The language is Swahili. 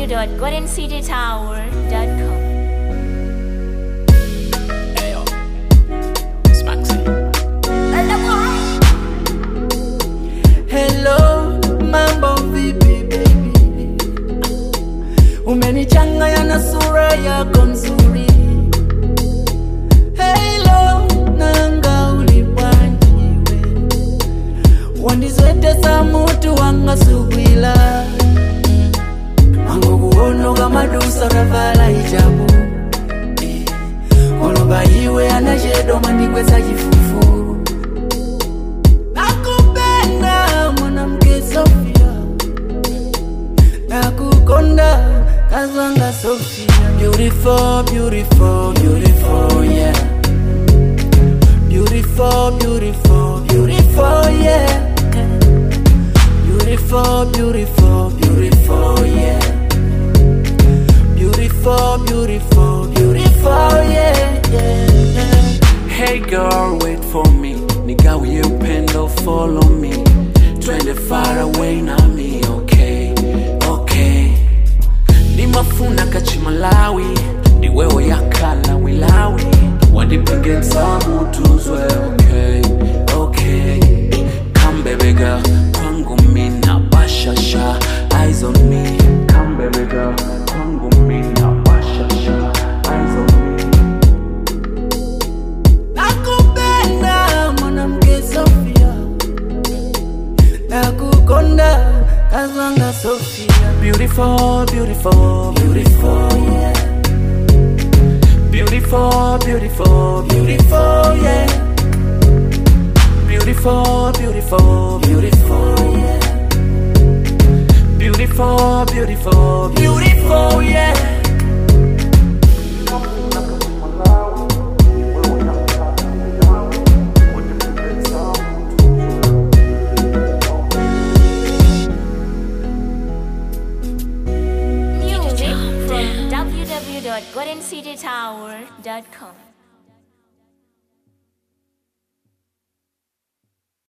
www.goldencitytower.com. Ayo. It's Maxi. Hello, mambo vipi baby? Umenichanganya na sura yako nzuri. Hello, nanga ulipwanjiwe. Wandizwetesa mutu wanga sugwila. Mango kuono kama dusa ravala hijabu. Eh, Oloba iwe anajedo mandikweza chifufuru. Nakupenda mwanamke Sofia, nakukonda kazwanga Sofia. Beautiful, beautiful, beautiful, yeah. Beautiful, beautiful, beautiful, yeah. Beautiful, beautiful, beautiful, yeah. Beautiful, beautiful, beautiful, yeah, yeah. Hey girl, wait for me. Nigawie upendo, follow me. Twende far away na me, okay, okay. Ni mafuna kachimalawi, ni wewe yakala wilawi. Wadipinge msamu tuzwe, okay, okay. Come baby girl, kwangu mina bashasha, eyes on me. Come baby girl, kwangu mina bashasha, eyes on me. nakupenda mwanamke Sofia, nakukonda kazwanga Sofia. Beautiful, beautiful, beautiful, yeah. beautiful, beautiful, beautiful, yeah. Beautiful, beautiful, beautiful, yeah. beautiful, beautiful, beautiful, yeah. Music from www.goldencitytower.com.